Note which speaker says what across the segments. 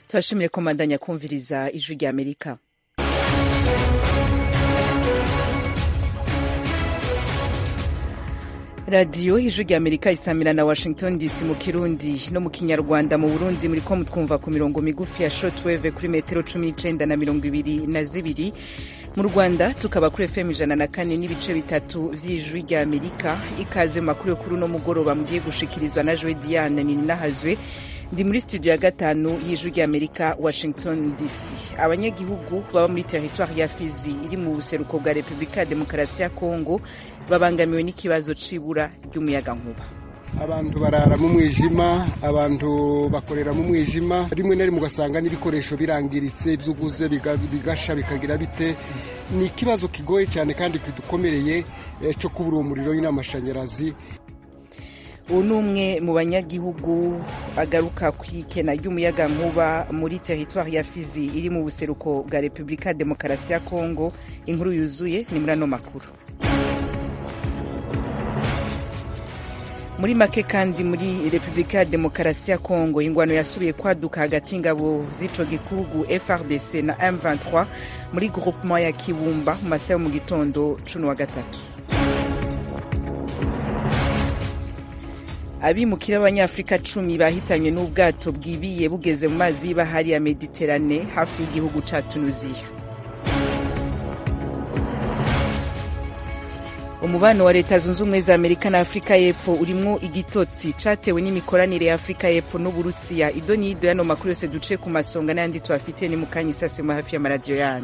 Speaker 1: turashimire komandanya kumviriza ijwi rya amerika radiyo ijwi rya amerika isamira na washington dc mu kirundi no mu kinyarwanda mu burundi muri ko mutwumva ku mirongo migufi ya shortwave kuri metero cumi n'icenda na mirongo ibiri na zibiri mu rwanda tukaba kuri fm ijana na kane n'ibice bitatu vy'ijwi rya amerika ikaze mu makuru yo kuri uno mugoroba mugiye gushikirizwa na jwe diane nininahazwe ndi muri studio ya gatanu y'ijwi rya amerika washington dc abanyagihugu baba muri teritwari ya fizi iri mu buseruko bwa repubulika ya demokarasi ya kongo babangamiwe n'ikibazo c'ibura ry'umuyagankuba
Speaker 2: abantu barara mu mwijima abantu bakorera mu mwijima rimwe na rimwe ugasanga n'ibikoresho birangiritse ibyo uguze bigasha bikagira bite ni ikibazo kigoye cyane kandi kidukomereye cyo kubura uwo muriro n'amashanyarazi
Speaker 1: ubu ni umwe mu banyagihugu agaruka ku ikena ry'umuyagankuba muri teritwari ya fizi iri mu buseruko bwa repubulika ya demokarasi ya kongo inkuru yuzuye ni muri ano makuru muri make kandi muri repubulika ya demokarasi ya kongo ingwano yasubiye kwaduka hagati y'ingabo z'ico gihugu frdc na m23 muri groupement ya kibumba mu masaha yo mu gitondo cuno wa gatatu abimukira b'abanyafurika cumi bahitanywe n'ubwato bwibiye bugeze mu mazi y'ibahari ya mediterane hafi y'igihugu ca tunuziya umubano wa leta zunze ubumwe za amerika na afurika y'epfo urimwo igitotsi catewe n'imikoranire ya afurika y'epfo n'uburusiya ido n'ido yano makuru yose duce ku masonga n'ayandi tubafitiye ni mukanya isasemo hafi y'amaradiyo yanyu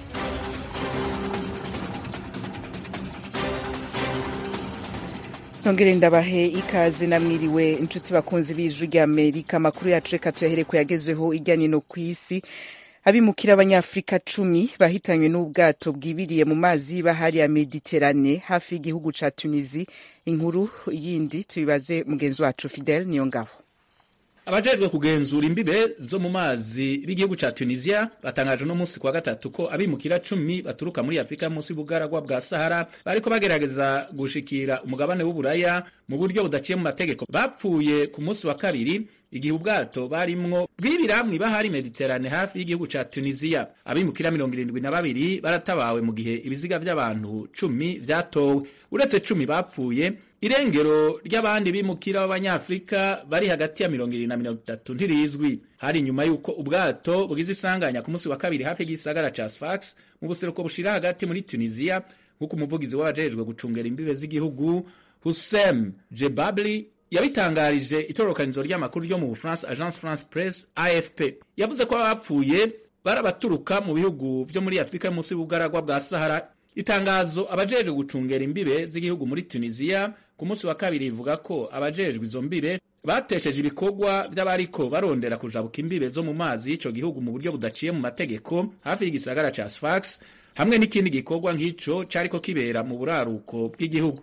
Speaker 1: ntongere ndabahe ikaze namwiriwe inshuti bakunzi b'ijwi rya amerika amakuru yacu reka tuyahere ku yagezweho irya nino ku isi abimukira abanyafurika cumi bahitanywe n'ubwato bwibiriye mu mazi y'ibahari ya mediterane hafi y'igihugu ca tunisi inkuru yindi tubibaze mugenzi wacu fidel niyo ngabo
Speaker 3: abajejwe kugenzura imbibe zo mu mazi b'igihugu ca tunisia batangaje uno munsi kuwa gatatu ko abimukira cumi baturuka muri afurika munsi y'ubugaragwa bwa sahara bariko bagerageza gushikira umugabane w'uburaya mu buryo budaciye mu mategeko bapfuye ku munsi wa kabiri igihe ubwato barimwo bwibira mw'ibahari mediterane hafi y'igihugu ca tunisiya abimukira mirongo irindwi na babiri baratabawe mu gihe ibiziga vy'abantu cumi vyatowe uretse cumi bapfuye irengero ry'abandi bimukira b'abanyafurika bari hagati ya mirongo irindwi na mirongo itatu ntirizwi hari inyuma y'uko ubwato bwize isanganya ku munsi wa kabiri hafi y'igisagara ca sfax mu buseruko bushira hagati muri tunisiya nk'uko umuvugizi w'abajejwe gucungera imbibe z'igihugu husem jebabli yabitangarije itororokanizo ry'amakuru ryo mu bufaransa agence france presse afp yavuze ko abapfuye bari abaturuka mu bihugu vyo muri afurika yo munsi y'ubugaragwa bwa sahara itangazo abajejwe gucungera imbibe z'igihugu muri tunisiya ku munsi wa kabiri ivuga ko abajejwe izo mbibe batesheje ibikorwa vy'abariko barondera kujabuka imbibe zo mu mazi y'ico gihugu mu buryo budaciye mu mategeko hafi y'igisagara ca sfax hamwe n'ikindi gikorwa nk'ico cariko kibera mu buraruko bw'igihugu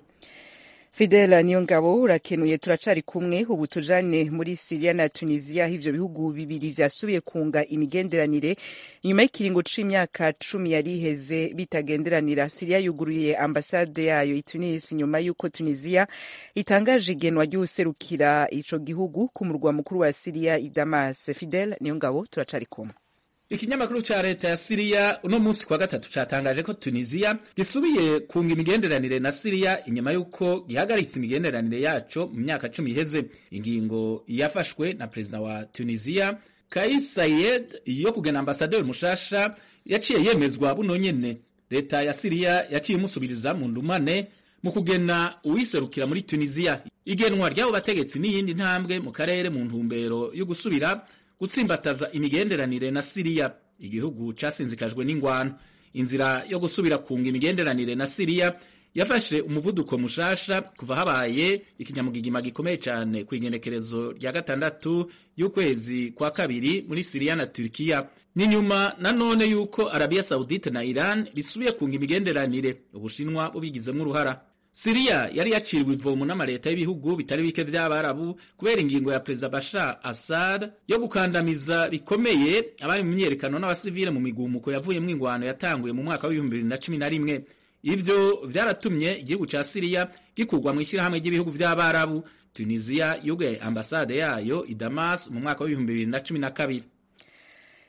Speaker 1: fidela niyo ngabo urakenuye turacari kumwe ubu tujane muri siriya na tunisiya aho ivyo bihugu bibiri vyasubiye kunga imigenderanire nyuma y'ikiringo c'imyaka cumi yari iheze bitagenderanira siriya yuguruye ambasade yayo i tunisi nyuma y'uko tunisiya itangaje igenwa ry'uwuserukira ico gihugu ku murwa mukuru wa siriya i damas fidel niyo ngabo turacari kumwe
Speaker 3: ikinyamakuru ca leta ya siriya uno munsi kwa gatatu catangaje ko tunisiya gisubiye kunga imigenderanire na siriya inyuma y'uko gihagaritse imigenderanire yaco mu myaka cumi iheze ingingo yafashwe na perezida wa tunisiya kais sayed yo kugena ambasaderi mushasha yaciye yemezwa buno nyene leta ya siriya yaciye imusubiriza mu ndumane mu kugena uwiserukira muri tunisiya igenwa ry'abo bategetsi n'iyindi ntambwe mu karere mu ntumbero yo gusubira gutsimbataza imigenderanire na Siriya igihugu casinzikajwe n'ingwano inzira yo gusubira kunga imigenderanire na Siriya yafashe umuvuduko mushasha kuva habaye ikinyamugigima gikomeye cyane ku igenekerezo rya gatandatu y'ukwezi kwa kabiri muri Siriya na Turkiya ni nyuma nanone y'uko Arabia Saudite na Iran bisubiye kunga imigenderanire ubushinwa bubigizemo uruhara Siriya yari yaciriwe ivomo n'amaleta y'ibihugu bitari bike vy'abarabu kubera ingingo ya perezida Bashar Assad yo gukandamiza bikomeye abari mu myerekano n'abasivile mu migumuko yavuyemwo ingwano yatanguye mu mwaka w'ibihumbi bibiri na cumi na rimwe ivyo vyaratumye igihugu ca Siriya gikurwa mu ishirahamwe ry'ibihugu vy'abarabu Tunisia yugaye ambasade yayo i Damas mu mwaka w'ibihumbi bibiri na cumi na kabiri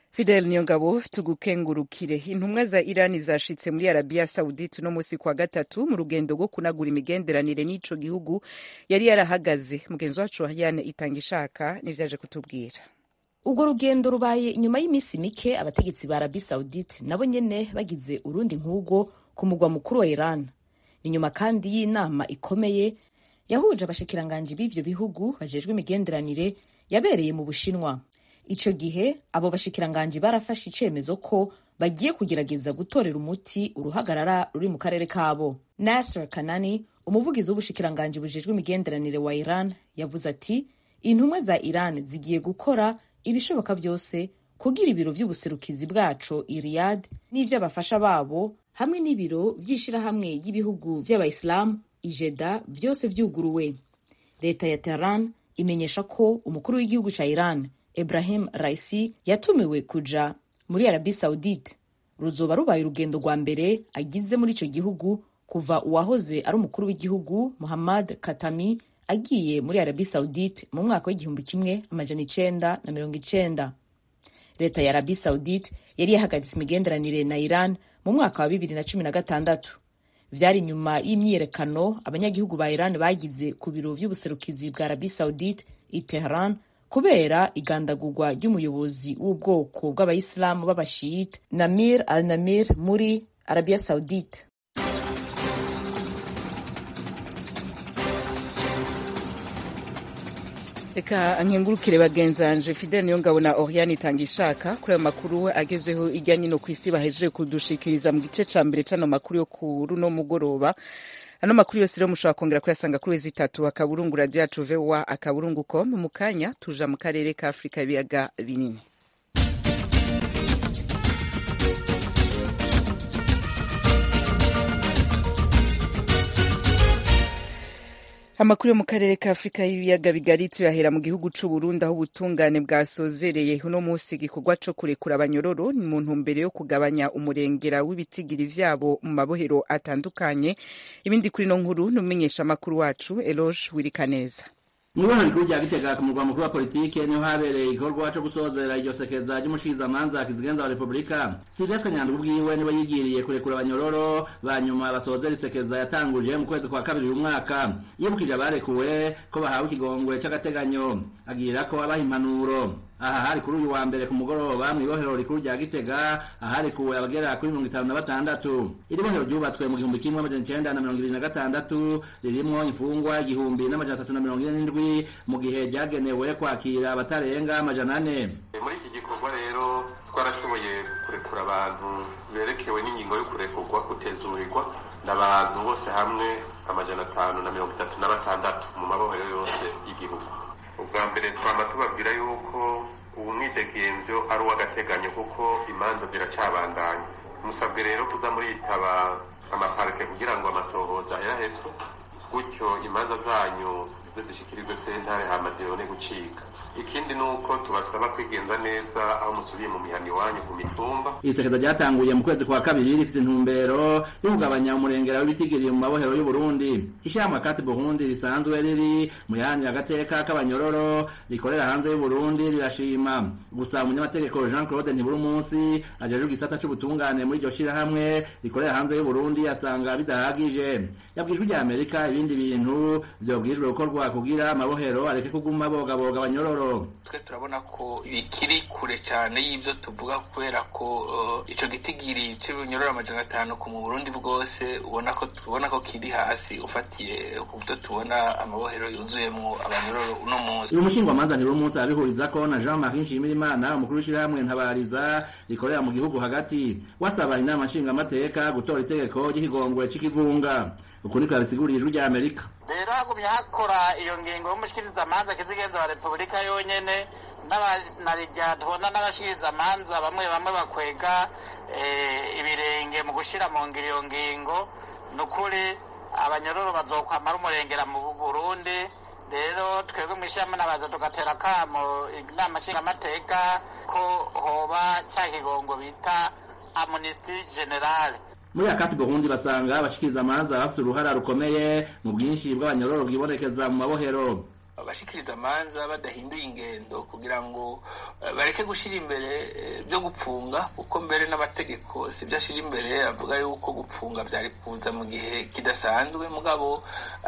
Speaker 1: Fidel Niyongabo tugukengurukire intumwa za Iran zashitse muri Arabia Saudite no musi kwa gatatu mu rugendo rwo kunagura imigenderanire n'ico gihugu yari yarahagaze mugenzi wacu Yane itanga ishaka nivyaje kutubwira
Speaker 4: urwo rugendo rubaye inyuma y'iminsi mike abategetsi ba Arabia Saudite nabo nyene bagize urundi nk'urwo ku mugwa mukuru wa Iran inyuma kandi y'inama ikomeye yahuje abashikiranganji b'ivyo bihugu bajejwe imigenderanire yabereye mu Bushinwa ico gihe abo bashikiranganji barafashe icemezo ko bagiye kugerageza gutorera umuti uruhagarara ruri mu karere kabo Nasser Kanani umuvugizi w'ubushikiranganji bujejwe imigenderanire wa Iran yavuze ati intumwa za Iran zigiye gukora ibishoboka vyose kugira ibiro vy'ubuserukizi bwaco i Riyadh n'ivy'abafasha babo hamwe n'ibiro vy'ishirahamwe ry'ibihugu vy'abayisilamu ijeda vyose vyuguruwe leta ya Tehran imenyesha ko umukuru w'igihugu ca Iran Ibrahim Raisi yatumiwe kuja muri Arabie Saudite ruzoba rubaye urugendo rwa mbere agize muri ico gihugu kuva uwahoze ari umukuru w'igihugu Muhammad Katami agiye muri Arabie Saudite mu mwaka w'igihumbi kimwe amajana icenda na mirongo icenda leta ya Arabie Saudite yari yahagaritse imigenderanire na Iran mu mwaka wa bibiri na cumi na gatandatu vyari nyuma y'imyiyerekano abanyagihugu ba Iran bagize ku biro vy'ubuserukizi bwa Arabie Saudite i Tehran kubera igandagurwa ry'umuyobozi w'ubwoko bw'abayisilamu b'abashiyite Namir al-Namir muri Arabia Saudite
Speaker 1: reka nkengurukire bagenzanje Fidel Niyongabo na Oriane itanga ishaka kuri ayo makuru agezeho irya nyino ku isi bahejeje kudushikiriza mu gice ca mbere c'ano makuru yo ku runo mugoroba ano makuru yose rero mushobora kongera kuyasanga kuri wezi itatu akaburungu radio yacu voa akaburungu com mu kanya tuja mu karere ka afurika ibiyaga binini amakuru yo mu karere ka afurika y'ibiyaga bigari tuyahera mu gihugu c'u Burundi aho ubutungane bwasozereye uno munsi igikorwa co kurekura abanyororo ni mu ntumbero yo kugabanya umurengera w'ibitigiri vyabo mu mabohero atandukanye ibindi kuri no nkuru n'umumenyesha amakuru wacu Eloge Wirikaneza
Speaker 5: Mwibona rikuru rya Gitega ku murwa mukuru wa politike niho habereye igikorwa co gusozera iryo sekeza ry'umushikizamanza kizigenza wa Republika Sylvestre Nyandwi ubwiwe niwe yigiriye kurekura abanyororo banyuma basozera isekeza yatanguje mu kwezi kwa kabiri uyu mwaka yibukije abarekuwe ko bahawe ikigongwe c'agateganyo agira ko abaha impanuro aha hari kuri uyu wa mbere ku mugoroba mw'ibohero rikuru rya Gitega aharekuwe abagera kuri mirongo itanu na batandatu iri bohero ryubatswe mu gihumbi kimwe amajana icenda na mirongo ibiri na gatandatu ririmwo imfungwa igihumbi n'amajana atatu na mirongo ine n'indwi mu gihe ryagenewe kwakira abatarenga amajana ane
Speaker 6: muri iki gikorwa rero twarashoboye kurekura abantu berekewe n'ingingo yo kurekurwa kutezurirwa n'abantu bose hamwe amajana atanu na mirongo itatu na batandatu mu mabohero yose y'igihugu ubwa mbere twama tubabwira yuko ubu mwidegemvyo ari uw'agateganyo kuko imanza ziracabandanya musabwe rero kuza muritaba amaparike kugira ngo amatohoza yarahetswe gutyo imanza zanyu zize zishikirirwe sentare hama zibone gucika ikindi ni uko tubasaba kwigenza neza aho musubiye mu mihana iwanyu ku mitumba
Speaker 5: isekeza ryatanguye mu kwezi kwa kabiri rifite intumbero yo kugabanya umurengera w'ibitigiri mu mabohero y'u Burundi ishyirahamwe kati Burundi risanzwe riri mu yahanira agateka k'abanyororo rikorera hanze y'u Burundi rirashima gusa umunyamategeko Jean Claude Ntiburumunsi ajejwe igisata c'ubutungane muri iryo shirahamwe rikorera hanze y'u Burundi asanga bidahagije yabwijwe rya Amerika ibindi bintu vyobwirijwe gukorwa kugira amabohero areke kuguma bogaboga abanyororo
Speaker 7: twe turabona ko bikiri kure cyane y'ibyo tuvuga kubera ko uh, ico gitigiri c'ibinyororo amajana atanu ku mu Burundi bwose ubona ko tubona ko kiri hasi ufatiye ku byo tubona amabohero yuzuyemwo abanyororo uno munsi
Speaker 5: uyu mushingwamanza Ntiburumunsi abihurizako na Jean Marie Nshimirimana umukuru w'ishirahamwe Ntabariza rikorera mu gihugu hagati wasaba inama nshingamateka gutora itegeko ry'ikigongwe c'ikivunga uku niko yabisiguriye ijwi rya Amerika
Speaker 8: rero hagumye hakora iyo ngingo y'umushikirizamanza kizigenza wa repubulika yonyene n'abanarya tubona n'abashikirizamanza bamwe bamwe bakwega ibirenge mu gushira mu ngiro iyo ngingo ni ukuri abanyororo bazokwamara umurengera mu burundi rero twebwe mu ishyirahamwe nabaza tugatera akamo inama nshingamateka ko hoba cya kigongo bita amunisti generale
Speaker 5: muri akati Burundi basanga abashikiriza amanza bafite uruhara rukomeye mu bwinshi bw'abanyororo bwibonekeza mu mabohero
Speaker 7: abashikiriza amanza badahinduye ingendo kugira ngo bareke gushyira imbere byo gupfunga kuko mbere n'amategeko si byo ashyira imbere avuga yuko gupfunga byari kuza mu gihe kidasanzwe mugabo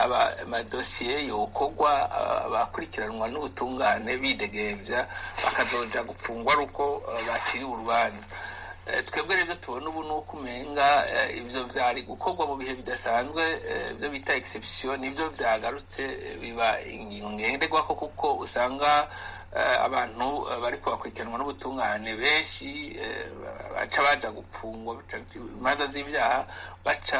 Speaker 7: amadosiye yokorwa abakurikiranwa n'ubutungane bidegembya bakazoja gupfungwa ari uko baciriwe urubanza twebwe rero tubona ubu ni uko umenga ibyo byari gukorwa mu bihe bidasanzwe ibyo bita egisepsiyo nibyo byagarutse biba ingingo ngenderwaho kuko usanga abantu bari kubakurikiranwa n'ubutungane benshi baca baja gupfungwa imanza z'ibyaha baca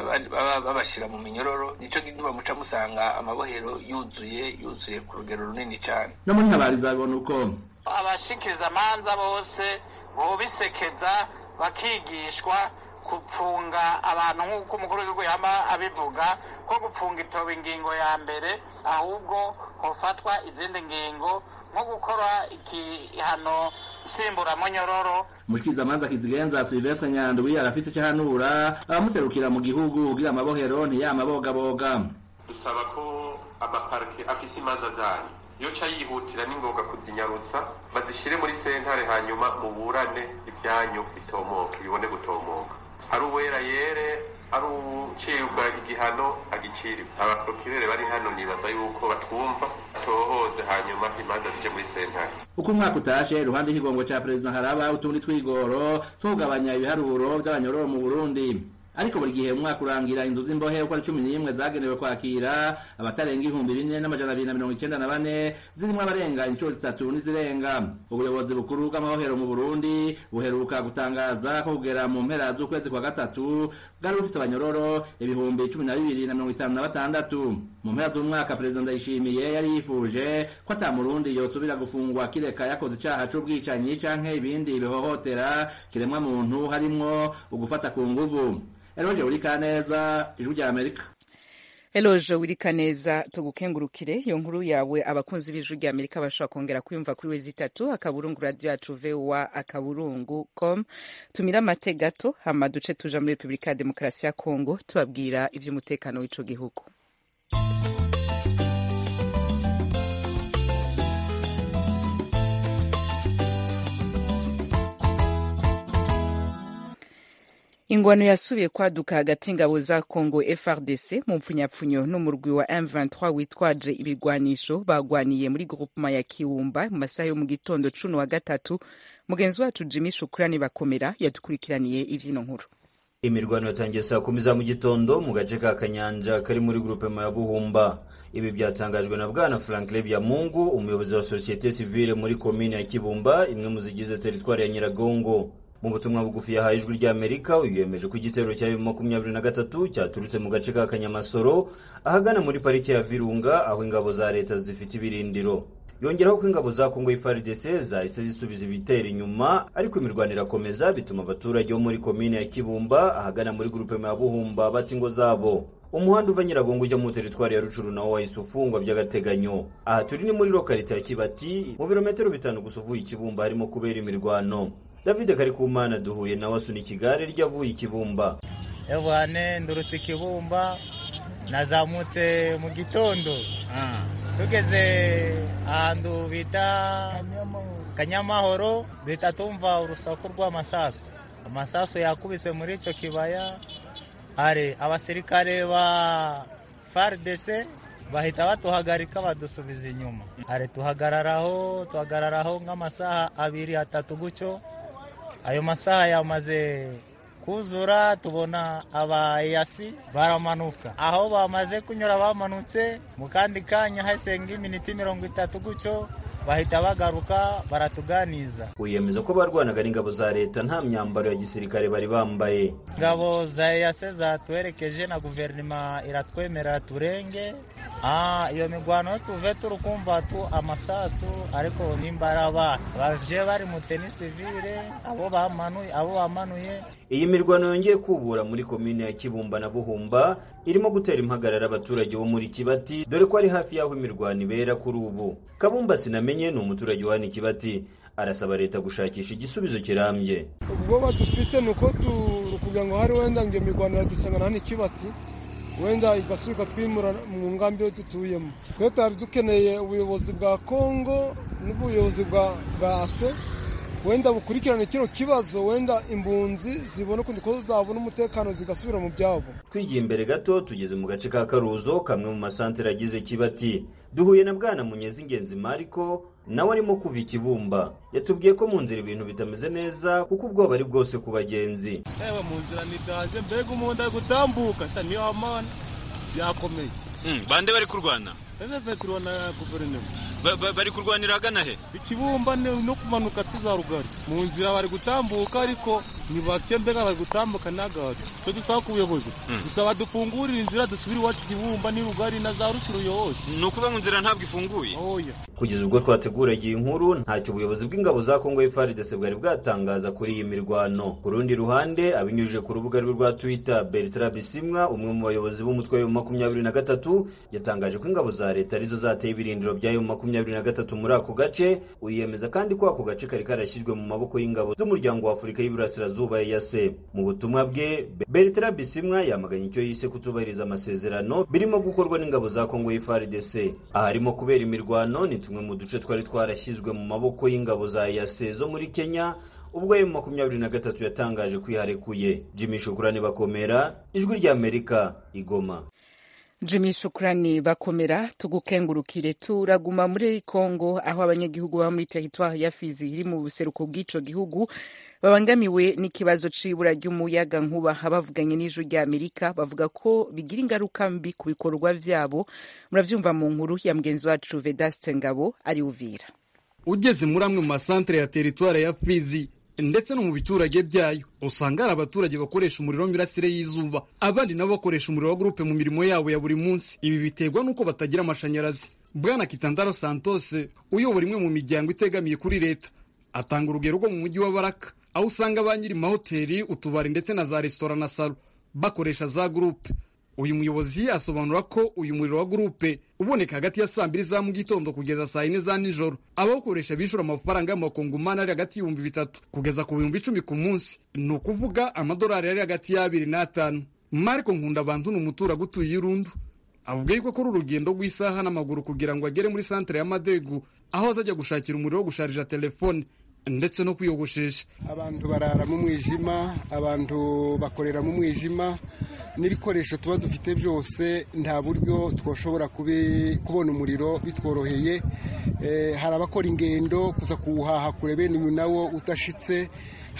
Speaker 7: babashyira mu minyororo nicyo gituma muca musanga amabohero yuzuye yuzuye ku rugero runini cyane
Speaker 5: no muri ntabariza bibona uko
Speaker 8: abashikiriza amanza bose bobisekeza bakigishwa gupfunga abantu nk'uko umukuru w'igihugu yaba abivuga ko gupfunga itoba ingingo ya mbere ahubwo hofatwa izindi ngingo nko gukora igihano nsimburamunyororo
Speaker 5: umushikirizamanza kizigenza silvestre nyandwi arafise icyo ahanura abamuserukira mu gihugu kugira amabohero ntiyamabogaboga
Speaker 6: dusaba ko amaparike afise imanza zayo iyo ca yihutira ni ngombwa kuzinyarutsa bazishyire muri sentare hanyuma muburane ibyanyu bitomoka bibone gutomoka ari uwera yere ari ucibwa igihano agiciriwe abaprokirere bari hano nibaza yuko batwumva tohoze hanyuma imanza zije muri sentare
Speaker 5: uko umwaka utashe iruhande y'ikigongo ca perezida haraba utundi twigoro two kugabanya ibiharuro vy'abanyororo mu burundi ariko buri gihe umwaka urangira inzu z'imbohe uko ari cumi n'imwe zagenewe kwakira abatarenga ibihumbi bine n'amajana abiri na mirongo icenda na bane zirimwo abarenga inshuro zitatu n'izirenga ubuyobozi bukuru bw'amabohero mu burundi buheruka gutangaza ko kugera mu mpera z'ukwezi kwa gatatu bwari bufise abanyororo ibihumbi cumi na bibiri na mirongo itanu na batandatu mu mpera z'umwaka perezida ndayishimiye yari yifuje ko ata murundi yosubira gufungwa kireka yakoze icaha c'ubwicanyi canke ibindi bihohotera kiremwa muntu harimwo ugufata ku nguvu eroje uri kaneza ijwi rya amerika
Speaker 1: eloje wirikaneza tugukengurukire iyo nkuru yawe abakunzi b'ijwi rya amerika bashobora kongera kuyumva kuri wezi itatu akaburungu radio yacu voa akaburungu com tumira amate gato hama duce tuja muri repubulika ya demokarasi ya kongo tubabwira ivy'umutekano w'ico gihugu ingwano yasubiye kwaduka hagati y'ingabo za congo frdc mu mpfunyapfunyo n'umurwi wa m23 witwaje ibigwanisho bagwaniye muri groupema ya kiwumba mu masaha yo mu gitondo cuno wa gatatu mugenzi wacu jimmy shukurani bakomera yadukurikiraniye ivyino nkuru
Speaker 9: imirwano yatangiye saa kumi za mu gitondo mu gace ka kanyanja kari muri grupema ya buhumba ibi byatangajwe na bwana franklin byamungu umuyobozi wa sosiyete sivile muri komine ya kibumba imwe mu zigize teritwari ya nyiragongo mu butumwa bugufi yahaye ijwi ry'amerika uyu yemeje ko igitero cya makumyabiri na gatatu cyaturutse mu gace ka kanyamasoro ahagana muri pariki ya virunga aho ingabo za leta zifite ibirindiro yongeraho ko ingabo za kongo FARDC zahise zisubiza ibitero inyuma ariko imirwano irakomeza bituma abaturage bo muri komine ya kibumba ahagana muri gurupe ya buhumba bata ingo zabo umuhanda uva nyiragongo ujya mu teritwari ya rucuru nawo wahise ufungwa by'agateganyo aha turi ni muri lokalite ya kibati mu birometero bitanu gusa uvuye ikibumba harimo kubera imirwano david karikumana duhuye nawe asunika igare ryavuye ikibumba
Speaker 10: ebwane ndurutse ikibumba nazamutse mu gitondo tugeze ahantu bita kanyamahoro duhita tumva urusaku rw'amasasu amasasu yakubise muri icyo kibaya hari abasirikare ba fardc bahita batuhagarika badusubiza inyuma hari tuhagararaho tuhagararaho nk'amasaha abiri atatu gutyo ayo masaha yamaze kuzura tubona abayasi baramanuka aho bamaze kunyura bamanutse mu kandi kanya hasenga iminota mirongo itatu gutyo bahita bagaruka baratuganiza
Speaker 9: wiyemeza ko barwanaga n'ingabo za leta nta myambaro ya gisirikare bari bambaye
Speaker 10: ingabo za eyase zatuherekeje na guverinoma iratwemerera turenge iyo migwano tuve turi kumva tu amasasu ariko nimba ari abana bavye bari mu teni sivile abo bamanuye abo bamanuye
Speaker 9: iyi mirwano yongeye kubura muri komine ya kibumba na buhumba irimo gutera impagarara abaturage bo muri kibati dore ko ari hafi y'aho imirwano ibera kuri ubu kabumba sinamenye ni umuturage wa hano kibati arasaba leta gushakisha igisubizo kirambye
Speaker 11: ubwoba dufite ni uko kugira ngo hari wenda ngo iyo mirwano iradusanga hano ikibatsi wenda igasubika twimura mu ngambi yo dutuyemo twe twari dukeneye ubuyobozi bwa kongo n'ubuyobozi bwa ase wenda bukurikirane kino kibazo wenda imbunzi zibona ukundi ko zabona umutekano zigasubira mu byabo
Speaker 9: twigiye imbere gato tugeze mu gace ka karuzo kamwe mu masantere agize kibati duhuye na bwana munyezi ingenzi mariko nawe arimo kuva ikibumba yatubwiye ko mu nzira ibintu bitameze neza kuko ubwoba ari bwose ku bagenzi
Speaker 12: ewe mu nzira nitaje mbega umuntu ari gutambuka sha niyo hamana byakomeye
Speaker 13: bande bari kurwana
Speaker 12: petero na guverinoma
Speaker 13: bari kurwanira agana he
Speaker 12: ikibumba no kumanuka tuza rugari mu nzira bari gutambuka ariko ni bake mbega bari gutambuka n'agato twe dusaba ku buyobozi dusaba dufungurire inzira dusubire iwacu ikibumba ni rugari na za rucuruyo hose
Speaker 13: ni ukuvuga ngo inzira ntabwo ifunguye
Speaker 9: kugeza ubwo twateguraga iyi nkuru ntacyo ubuyobozi bw'ingabo za kongo FARDC bwari bwatangaza kuri iyi mirwano ku rundi ruhande abinyujije ku rubuga rwe rwa twitter bertrand bisimwa umwe mu bayobozi b'umutwe wa makumyabiri na gatatu yatangaje ko ingabo za leta arizo zateye ibirindiro byayo makumyabiri na gatatu muri ako gace uyemeza kandi ko ako gace kari karashyizwe mu maboko y'ingabo z'umuryango wa afurika y'iburasirazuba yase mu butumwa bwe bertrand bisimwa yamaganye icyo yise kutubahiriza amasezerano birimo gukorwa n'ingabo za kongo FARDC aharimo kubera imirwano ni tumwe mu duce twari twarashyizwe mu maboko y'ingabo za yase zo muri kenya ubwo emu makumyabiri na gatatu yatangaje kwiharekuye jimmy shukurani bakomera ijwi ry'amerika igoma
Speaker 1: jimmy shukurani bakomera tugukengurukire turaguma muri kongo aho abanyagihugu baba muri teritwari ya fizi iri mu buseruko bw'ico gihugu babangamiwe n'ikibazo c'ibura ry'umuyaga nkuba abavuganye n'ijwi rya amerika bavuga ko bigira ingaruka mbi ku bikorwa vyabo muravyumva mu nkuru ya mugenzi wacu vedaste ngabo ari uvira
Speaker 14: ugeze muri amwe mu masantere ya teritwari ya fizi ndetse no mu biturage byayo usanga hari abaturage bakoresha umuriro w'imirasire y'izuba abandi nabo bakoresha umuriro wa gurupe mu mirimo yabo ya buri munsi ibi biterwa n'uko batagira amashanyarazi bwana kitandaro santos uyobora imwe mu miryango itegamiye kuri leta atanga urugero rwo mu mujyi wa baraka aho usanga ba nyiri mahoteli utubari ndetse na za resitora na salo bakoresha za gurupe uyu muyobozi asobanura ko uyu muriro wa gurupe uboneka hagati ya saa mbiri za mu gitondo kugeza saa yine za nijoro abawukoresha bishura amafaranga y'amakongomani ari hagati y'ibihumbi bitatu kugeza ku bihumbi icumi ku munsi ni ukuvuga amadolari ari hagati y'abiri n'atanu mariko nkunda abantu ni umuturage utuye irundu avuga yuko akora urugendo rw'isaha n'amaguru kugira ngo agere muri santere y'amadegu aho azajya gushakira umuriro wo gusharija telefone ndetse no kwiyogoshesha
Speaker 2: abantu barara mu mwijima abantu bakorera mu mwijima n'ibikoresho tuba dufite byose nta buryo twashobora kubona umuriro bitworoheye hari abakora ingendo kuza kuwuhaha kure bene uyu nawo udashitse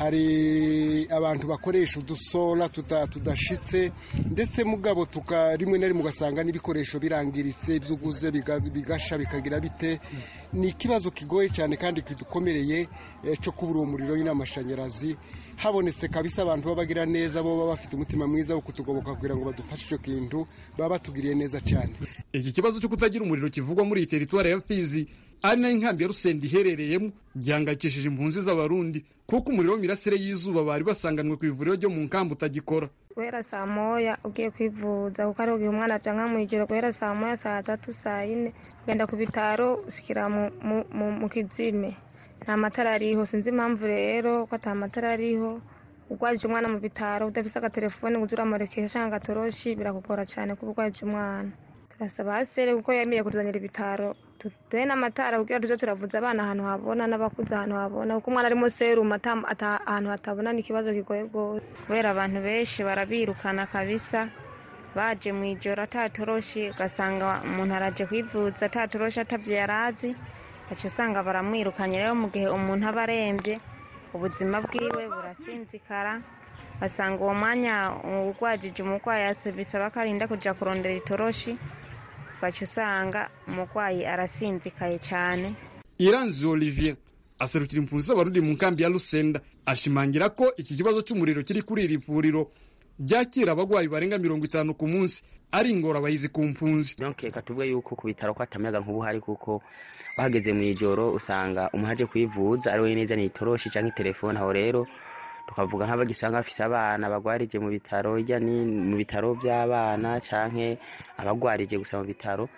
Speaker 2: hari abantu bakoresha udusora tudashitse ndetse mugabo rimwe na rimwe ugasanga n'ibikoresho birangiritse ibyo uguze bigasha bikagira bite ni ikibazo kigoye cyane kandi kidukomereye cyo kubura uwo muriro n'amashanyarazi habonetse kabisa abantu baba bagira neza bo baba bafite umutima mwiza wo kutugoboka kugira ngo badufashe icyo kintu baba batugiriye neza cyane
Speaker 14: iki kibazo cyo kutagira umuriro kivugwa muri iyi teritwari ya fizi ari nayo inkambi ya rusenda iherereyemo gihangayikishije impunzi z'abarundi kuko umuriro w'imirasire y'izuba bari basanganwe ku ivuriro ryo mu nkambi utagikora
Speaker 15: guhera saa moya ugiye kwivuza kuko ari igihe umwana aca nka mu ijoro guhera saa moya saa tatu saa yine ugenda ku bitaro ushyikira mu kizime nta matara ariho sinzi impamvu rero ko ata matara ariho urwarije umwana mu bitaro udafite agatelefone ngo uze uramurekesha cyangwa agatoroshi birakugora cyane kuba urwarije umwana turasaba hasere kuko yemeye kutuzanira ibitaro tuduhe n'amatara kugira tuze turavuza abana ahantu habona n'abakuze ahantu habona kuko umwana arimo serumu ahantu hatabona ni ikibazo kigoye rwose kubera abantu benshi barabirukana kabisa baje mu ijoro atatoroshi ugasanga umuntu araje kwivuza atatoroshi atabyo yari azi aca usanga baramwirukanye rero mu gihe umuntu aba arembye ubuzima bwiwe burasinzikara basanga uwo mwanya urwajije umurwayi bisaba ko arinda kujya kurondera itoroshi baca usanga umurwayi arasinzikaye cyane
Speaker 14: iranzi olivier aserukira impunzi z'abarundi mu nkambi ya rusenda ashimangira ko iki kibazo cy'umuriro kiri kuri iri vuriro ryakira abagwayi barenga mirongo itanu ku munsi ari ingorabahizi ku mpunzi
Speaker 16: reka tuvuge yuko ku bitaro ko atamayaga nk'ubu hari kuko bahageze mu ijoro usanga umuntu aje kwivuza ari we neza ni itoroshi cyangwa telefone aho rero tukavuga nk'abagisanga bafise abana bagwarije mu bitaro hirya ni mu bitaro by'abana canke abagwarije gusa mu bitaro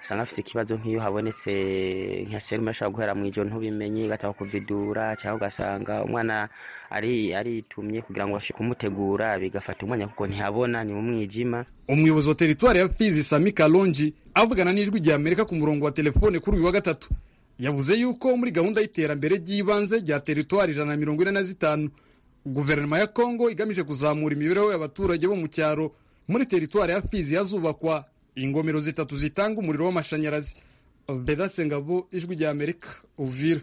Speaker 16: usanga afite ikibazo nk'iyo habonetse nka serume ashobora guhera mu ijoro ntubimenye igataba kuvidura cyangwa ugasanga umwana ari aritumye kugira ngo bashike kumutegura bigafata umwanya kuko ntihabona ni mu mwijima
Speaker 14: umuyobozi wa teritwari ya fizi sami kalonji avugana n'ijwi rya amerika ku murongo wa telefone kuri uyu wa gatatu yavuze yuko muri gahunda y'iterambere ry'ibanze rya teritwari ijana na mirongo ine na zitanu guverinoma ya kongo igamije kuzamura imibereho y'abaturage bo mu cyaro muri teritwari ya fizi hazubakwa ingomero zitatu zitanga umuriro w'amashanyarazi bedase ngabo ijwi rya amerika uvira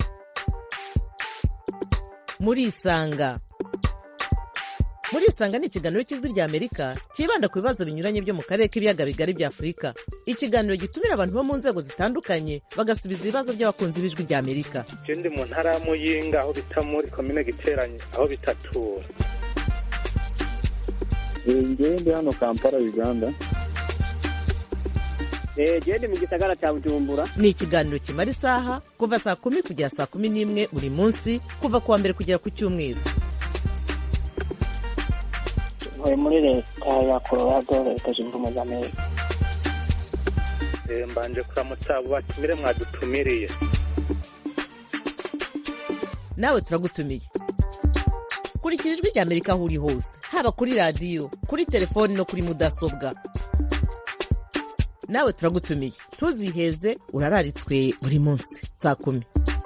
Speaker 17: muri isanga muri isanga ni ikiganiro cy'ijwi rya amerika cyibanda ku bibazo binyuranye byo mu karere k'ibiyaga bigari bya afurika ikiganiro gitumira abantu bo mu nzego zitandukanye bagasubiza ibibazo by'abakunzi b'ijwi rya amerika
Speaker 18: ndi mu ntara ya muyinga aho bita muri komine giteranye aho bitatura
Speaker 19: ngewe ndi hano kampala uganda
Speaker 20: gende mu gisagara cya bujumbura
Speaker 17: ni ikiganiro kimara isaha kuva saa kumi kugera saa kumi n'imwe buri munsi kuva ku wa mbere kugera ku cyumweru
Speaker 20: ntuye muri leta ya colorado leta zunze ubumwe za amerika
Speaker 18: mbanje kuramutsa abo batumire mwadutumiriye
Speaker 17: nawe turagutumiye kurikira ijwi rya amerika aho uri hose haba kuri radiyo kuri telefoni no kuri mudasobwa nawe turagutumiye ntuziheze urararitswe buri munsi saa kumi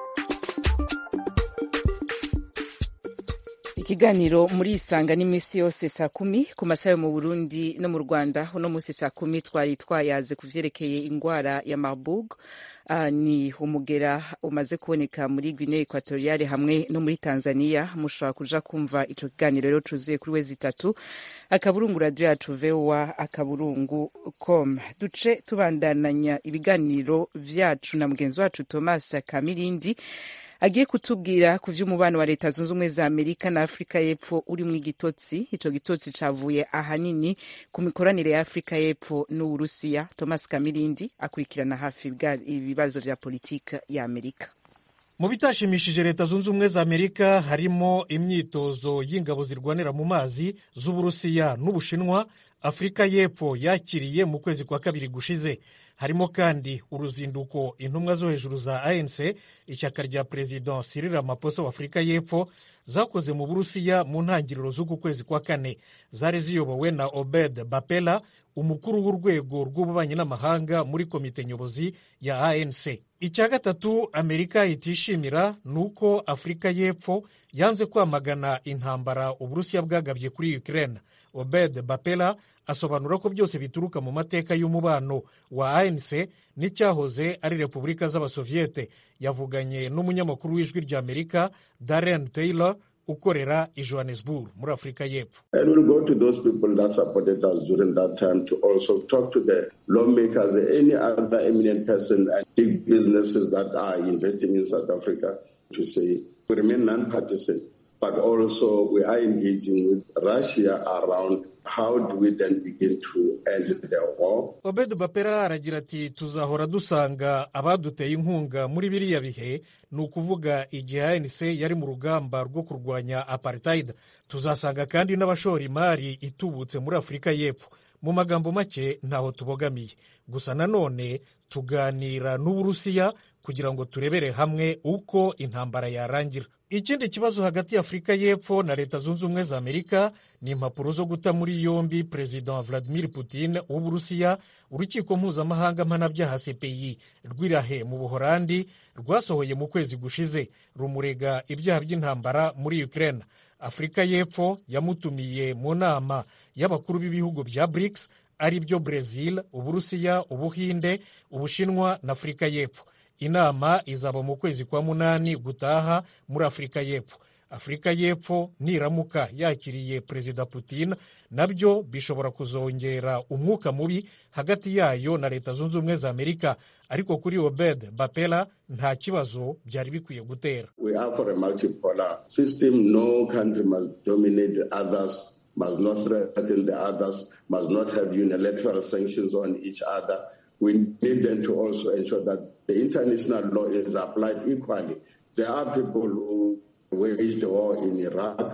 Speaker 1: ikiganiro muri isanga n'iminsi yose saa kumi ku masaha yo mu burundi no mu rwanda uno munsi saa kumi twari twayaze ku vyerekeye ingwara ya marburg uh, ni umugera umaze kuboneka muri guinee equatoriale hamwe no muri tanzania mushobora kuja kumva ico kiganiro rero cuzuye kuri wezi itatu akaburungu radio yacu voa akaburungu com duce tubandananya ibiganiro vyacu na mugenzi wacu thomas kamirindi agiye kutubwira ku vy'umubano wa leta zunze ubumwe za amerika na afurika y'epfo urimwo igitotsi ico gitotsi cavuye ahanini ku mikoranire ya afurika y'epfo n'uburusiya thomas kamirindi akurikirana hafi ibibazo vya politike ya amerika
Speaker 21: mu bitashimishije leta zunze ubumwe za amerika harimo imyitozo y'ingabo zirwanira mu mazi z'uburusiya n'ubushinwa afurika y'epfo yakiriye mu kwezi kwa kabiri gushize harimo kandi uruzinduko intumwa zo hejuru za anc ishyaka rya perezida Cyril Ramaphosa wa afurika y'epfo zakoze mu burusiya mu ntangiriro z'uku kwezi kwa kane zari ziyobowe na obed bapela umukuru w'urwego rw'ububanyi n'amahanga muri komite nyobozi ya anc icya gatatu amerika itishimira ni uko afurika y'epfo yanze kwamagana intambara uburusiya bwagabye kuri ukraine obed bapela asobanura ko byose bituruka mu mateka y'umubano wa anc n'icyahoze ari repubulika z'abasoviyete yavuganye n'umunyamakuru w'ijwi rya amerika darren taylor ukorera i johannesburg muri afurika y'epfo
Speaker 22: And we'll go to those people that supported us during that time to also talk to the lawmakers, any other eminent person and big businesses that are investing in South Africa to say we remain non-partisan, but also we are engaging with Russia around how do we then begin to end the war.
Speaker 21: obed bapera aragira ati tuzahora dusanga abaduteye inkunga muri biriya bihe ni ukuvuga igihe anc yari mu rugamba rwo kurwanya apartheid tuzasanga kandi n'abashora imari itubutse muri afurika y'epfo mu magambo make ntaho tubogamiye gusa nanone tuganira n'uburusiya kugira ngo turebere hamwe uko intambara yarangira ikindi kibazo hagati ya afurika y'epfo na leta zunze ubumwe za amerika ni impapuro zo guta muri yombi perezida vladimir putin w'uburusiya urukiko mpuzamahanga mpanabyaha cpi rw'irahe mu buhorandi rwasohoye mu kwezi gushize rumurega ibyaha by'intambara muri ukraine afurika y'epfo yamutumiye mu nama y'abakuru b'ibihugu bya brics ari byo brezil uburusiya ubuhinde ubushinwa na afurika y'epfo inama izaba mu kwezi kwa munani gutaha muri afurika y'epfo afurika y'epfo niramuka yakiriye perezida putin nabyo bishobora kuzongera umwuka mubi hagati yayo na leta zunze ubumwe za amerika ariko kuri obed bapela nta kibazo byari bikwiye gutera
Speaker 22: We are for a multipolar system. No country must dominate the others, must not threaten the others, must not have unilateral sanctions on each other. We need them to also ensure that the international law is applied equally. There are people who waged the war in Iraq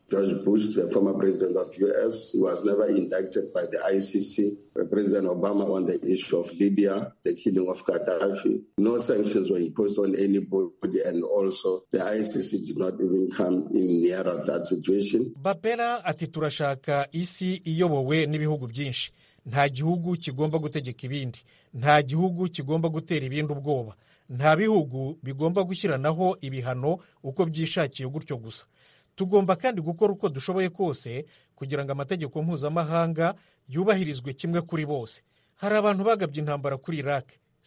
Speaker 22: George Bush, the former president of US, was never indicted by the ICC. President Obama on the issue of Libya, the killing of Gaddafi. No sanctions were imposed on anybody, and also the ICC did not even come in nearer that situation.
Speaker 21: bapera ati turashaka isi iyobowe n'ibihugu byinshi nta gihugu kigomba gutegeka ibindi nta gihugu kigomba gutera ibindi ubwoba nta bihugu bigomba gushyiranaho ibihano uko byishakiye gutyo gusa tugomba kandi gukora uko dushoboye kose kugira ngo amategeko mpuzamahanga yubahirizwe kimwe kuri bose hari abantu bagabye intambara kuri iraq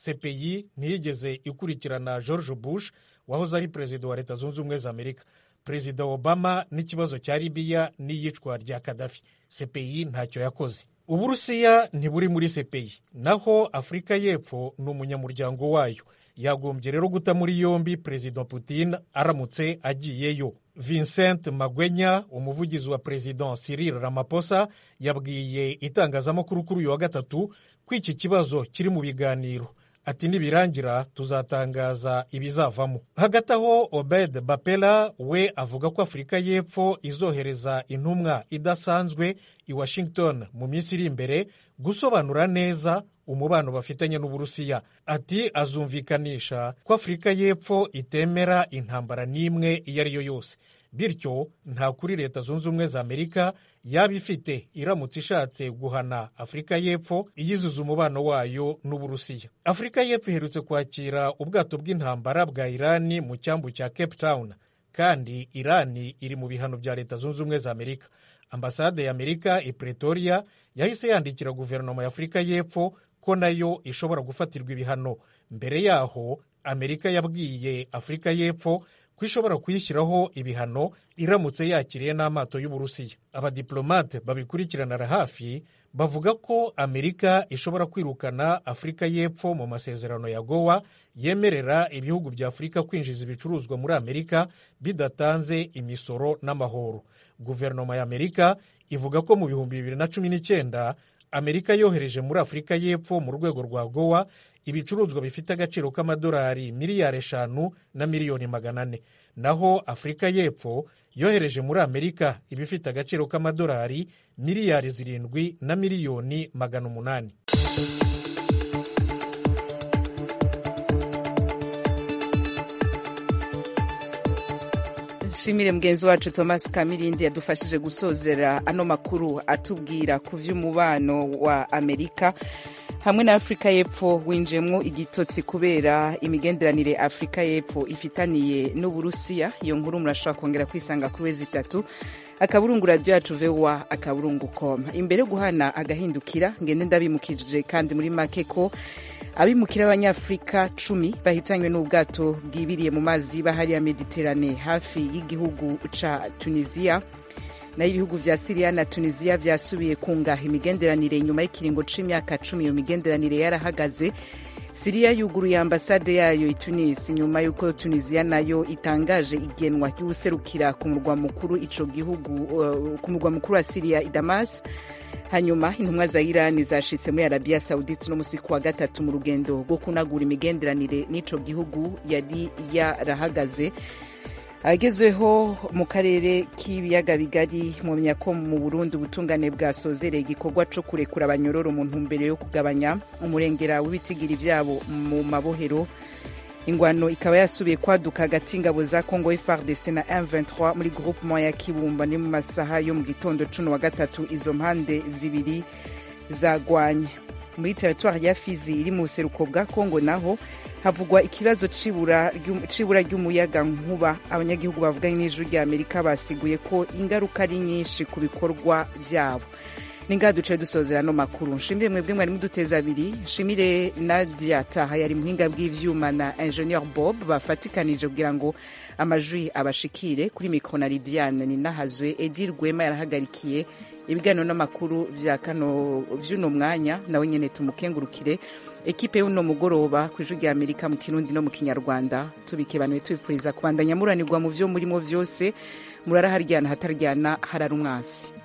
Speaker 21: cpi ntiyigeze ikurikirana george bush wahoze ari perezida wa leta zunze ubumwe za amerika perezida obama n'ikibazo cya libiya n'iyicwa rya kadafi cpi ntacyo yakoze uburusiya ntiburi muri cpi naho afurika y'epfo ni umunyamuryango wayo yagombye rero guta muri yombi perezida putin aramutse agiyeyo vincent magwenya umuvugizi wa perezida cyril ramaphosa yabwiye itangazamakuru kuri uyu wa gatatu ko iki kibazo kiri mu biganiro ati nibirangira tuzatangaza ibizavamo hagati aho obed bapela we avuga ko afurika y'epfo izohereza intumwa idasanzwe i washington mu minsi iri imbere gusobanura neza umubano bafitanye n'uburusiya ati azumvikanisha ko afurika y'epfo itemera intambara n'imwe iyo ari yo yose bityo nta kuri leta zunze ubumwe za amerika yaba ifite iramutse ishatse guhana afurika y'epfo iyizuza umubano wayo n'uburusiya afurika y'epfo iherutse kwakira ubwato bw'intambara bwa irani mu cyambu cya cape town kandi irani iri mu bihano bya leta zunze ubumwe za amerika ambasade ya amerika i pretoria yahise yandikira guverinoma ya afurika y'epfo ko nayo ishobora gufatirwa ibihano mbere yaho amerika yabwiye afurika y'epfo ko ishobora kuyishyiraho ibihano iramutse yakiriye n'amato y'uburusiya abadiplomate babikurikiranira hafi bavuga ko amerika ishobora kwirukana afurika y'epfo mu masezerano ya gowa yemerera ibihugu bya afurika kwinjiza ibicuruzwa muri amerika bidatanze imisoro n'amahoro guverinoma ya amerika ivuga ko mu bihumbi bibiri na cumi n'icyenda amerika yohereje muri afurika y'epfo mu rwego rwa gowa ibicuruzwa bifite agaciro k'amadolari miliyari eshanu na miliyoni magana ane naho afurika y'epfo yohereje muri amerika ibifite agaciro k'amadolari miliyari zirindwi na miliyoni magana umunani
Speaker 1: nshimire mugenzi wacu thomas kamirindi yadufashije gusozera ano makuru atubwira ku by'umubano wa amerika hamwe na afurika y'epfo winjiyemo igitotsi kubera imigenderanire afurika y'epfo ifitaniye n'uburusiya iyo nkuru murashobora kongera kwisanga kuri wezi itatu akaburungu radiyo yacu vewa akaburungu koma imbere yo guhana agahindukira ngende ndabimukije kandi muri make ko abimukira b'abanyafurika cumi bahitanywe n'ubwato bwibiriye mu mazi bahariya mediterane hafi y'igihugu ca tunisiya naho ibihugu vya siriya na tunisiya vyasubiye kungaha imigenderanire nyuma y'ikiringo c'imyaka cumi iyo migenderanire yarahagaze siriya yuguruye ambasade yayo i tunis nyuma y'uko tunisiya nayo itangaje igenwa ry'uwuserukira ku murwa mukuru ico gihugu uh, ku murwa mukuru wa siriya i damas hanyuma intumwa za irani zashitse muri arabiya saudite no musi kuwa gatatu mu rugendo rwo kunagura imigenderanire n'ico gihugu yari yarahagaze agezweho mu karere k'ibiyaga bigari mumenya ko mu burundi ubutungane bwasozereye igikorwa co kurekura abanyororo mu ntumbero yo kugabanya umurengera w'ibitigiri vyabo mu mabohero ingwano ikaba yasubiye kwaduka hagati y'ingabo za congo frdc na m23 muri groupement ya kibumba ni mu masaha yo mu gitondo cuno wa gatatu izo mpande zibiri zagwanye muri teritwari ya fizi iri mu buseruko bwa congo naho havugwa ikibazo c'ibura ry'umuyaga nkuba abanyagihugu bavuganye n'ijuru rya amerika basiguye ko ingaruka ari nyinshi ku bikorwa vyabo ningaha duce dusozera no makuru nshimire mwebwe mwari muduteza abiri nshimire nadia taha yari muhinga bw'ivyuma na ingenieur bob bafatikanije kugira ngo amajwi abashikire kuri mikro na lidiane ninahazwe edi rwema yarahagarikiye ibiganiro n'amakuru vya kano vy'uno mwanya nawe nyene tumukengurukire ekipe y'uno mugoroba ku ijwi rya amerika mu kirundi no mu kinyarwanda tubikebanuye tubifuriza kubandanya muranirwa mu vyo murimo vyose murara haryana hataryana harara umwasi